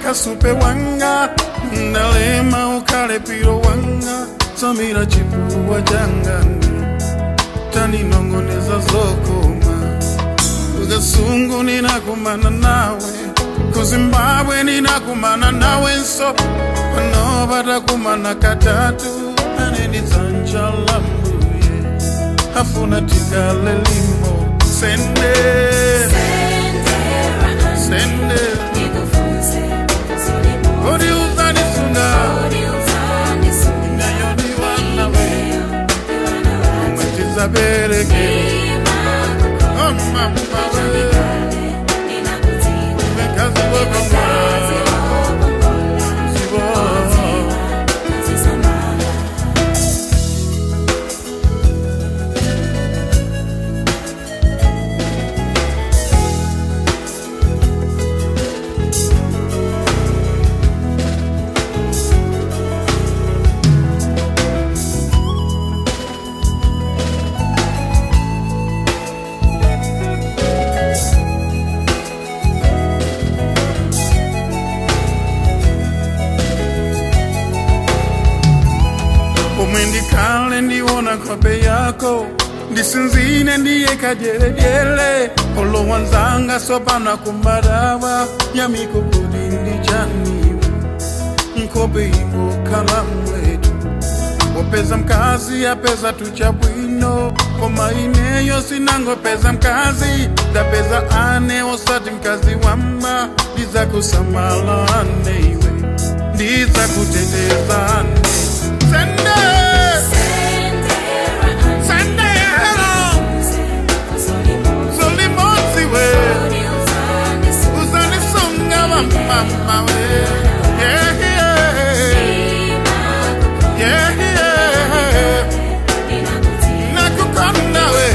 kasupe wanga ndalema ukale piro wanga samira chipuwa jangani taninongoneza zokoma kukasungu ninakumana nawe kuzimbabwe ninakumana nawe nso pano patakumana katatu anenizanja lambuye afuna tikale limo sende sende odi uzanisunga nayoniwanawe mwetizabereke omamawe vekazi vokongola zivo umwe ndikale ndiona kope yako ndisinzine ndiyeka dyeledyele olowanzanga sopana kumbadava yamikokodi ndijaniwe nkope ingokhala mwetu wapeza mkazi apeza tucha bwino koma ineyo sinangopeza mkazi ndapeza ane osati mkazi wamba ndizakusamala aneiwe ndizakuteteza ane sende sende hello zolimotsi we uzanisunga wamama we yeah, yeah. Yeah, yeah. nakukonda we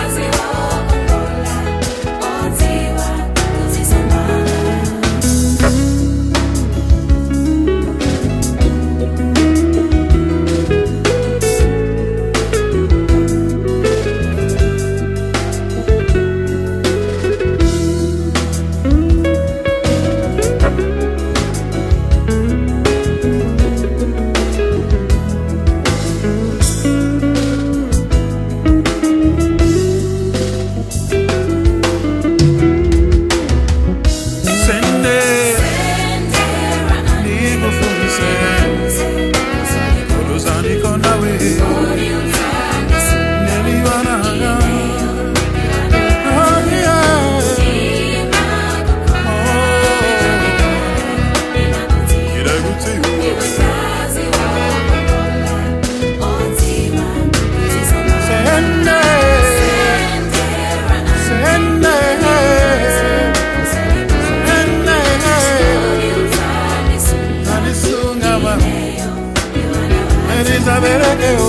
sende nikufundise oluzanikonda we neliwananga Oh, yeah. Oh, kiragutiwa sende sende sende alisunga ba elizabereke